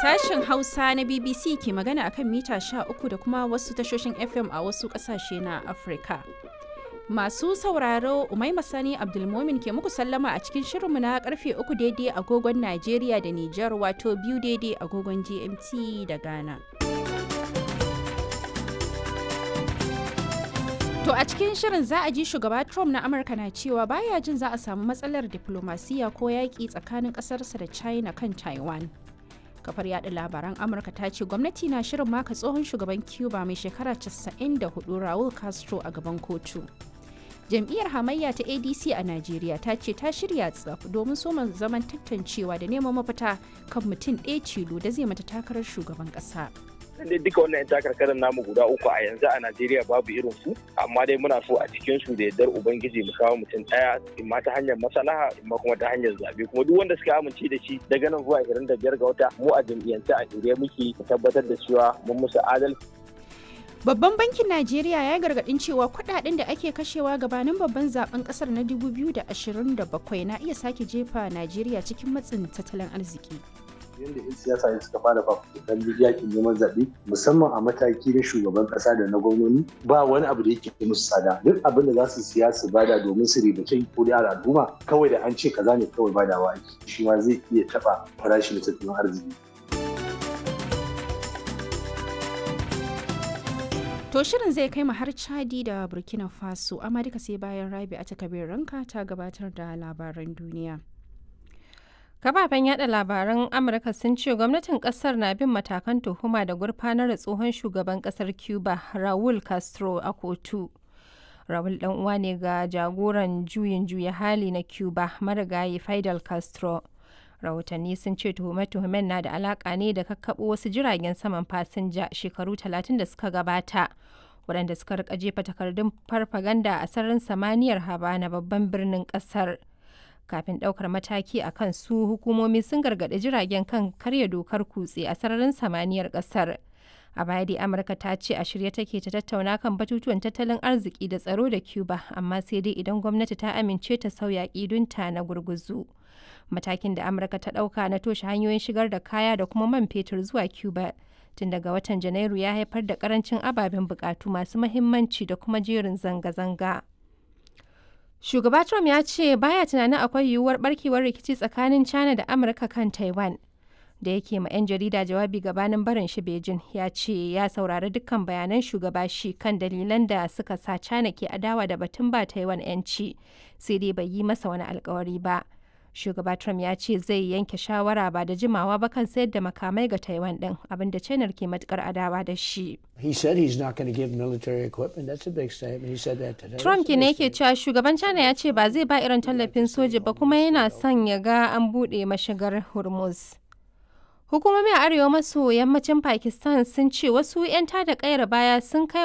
Sashen Hausa na BBC ke magana akan mita 13 da kuma wasu tashoshin FM a wasu ƙasashe na Afirka. Masu sauraro Umaima Sani Abdulmomin ke muku sallama a cikin shirinmu na karfe 3 daidai agogon Najeriya da Nijar wato biyu daidai agogon GMT da Ghana. To a cikin shirin za a ji shugaba Trump na Amurka na cewa baya jin za a samu matsalar diplomasiya ko yaƙi tsakanin ƙasarsa da China kan Taiwan. Kafar yada labaran Amurka ta ce gwamnati na shirin maka tsohon shugaban Cuba mai shekara 94 Raul Castro a gaban kotu. Jam'iyyar hamayya ta ADC a Najeriya ta ce ta shirya tsaf domin soma zaman tantancewa da neman mafita kan mutum ɗaya tilo da zai mata takarar shugaban ƙasa. dai duka wannan yan takarkarin namu guda uku a yanzu a Najeriya babu irin su amma dai muna so a cikin su da yardar ubangiji mu kawo mutum daya in ma ta hanyar maslaha in ma kuma ta hanyar zabe kuma duk wanda suka amince da shi daga nan zuwa 25 ga wata mu a jam'iyyance a shirye muke tabbatar da cewa mun musu adalci Babban bankin Najeriya ya gargadin cewa kudaden da ake kashewa gabanin babban zaben kasar na 2027 na iya sake jefa Najeriya cikin matsin tattalin arziki. yadda 'yan siyasa ne suka fara fafutukan yakin neman zaɓe musamman a mataki na shugaban ƙasa da na gwamnoni ba wani abu da yake musu tsada duk abin da za su siya su bada domin su ribace ko da al'umma kawai da an ce kaza ne kawai badawa ake shi ma zai iya taɓa farashin tattalin arziki To shirin zai kai mu har Chadi da Burkina Faso amma duka sai bayan Rabi a takabir ranka ta gabatar da labaran duniya. Kafafen yada labaran Amurka sun ce gwamnatin kasar na bin matakan tuhuma da gurfanar da tsohon shugaban kasar Cuba Raul Castro a kotu. Raul dan uwa ne ga jagoran juyin juya hali na Cuba marigayi Fidel Castro. Rahotanni sun ce tuhume-tuhumen na da alaka ne da kakkaɓo wasu jiragen saman fasinja shekaru talatin da suka gabata. waɗanda suka rika jefa takardun farfaganda a sararin samaniyar Habana babban birnin ƙasar. kafin ɗaukar mataki a kan su hukumomi sun gargaɗi jiragen kan karya dokar kutse a sararin samaniyar ƙasar a baya dai amurka ta ce a shirye take ta tattauna kan batutuwan tattalin arziki da tsaro da cuba amma sai dai idan gwamnati ta amince ta sauya ƙidunta na gurguzu matakin da amurka ta ɗauka na toshe hanyoyin shigar da kaya da kuma man fetur zuwa cuba tun daga watan janairu ya haifar da karancin ababen bukatu masu mahimmanci da kuma jerin zanga-zanga Shugaba Trump ya ce baya tunanin akwai yiwuwar barkewar rikici tsakanin China da Amurka kan Taiwan. Da yake ma 'yan jarida jawabi gabanin barin shi Beijing ya ce ya saurari dukkan bayanan shugaba shi kan dalilan da suka sa China ke adawa da batun ba Taiwan 'yanci sai dai bai yi masa wani alkawari ba. Shugaba Trump ya ce zai yanke shawara ba da jimawa ba kan sayar da makamai ga Taiwan din abinda China ke matukar adawa da shi. He said he's not going to give military equipment. That's a big statement. He said that today. Trump ke ne yake cewa shugaban China ya ce ba zai ba irin tallafin soja ba kuma yana son ya ga an buɗe mashigar Hormuz. Hukumomi a arewa maso yammacin Pakistan sun ce wasu 'yan tada kayar baya sun kai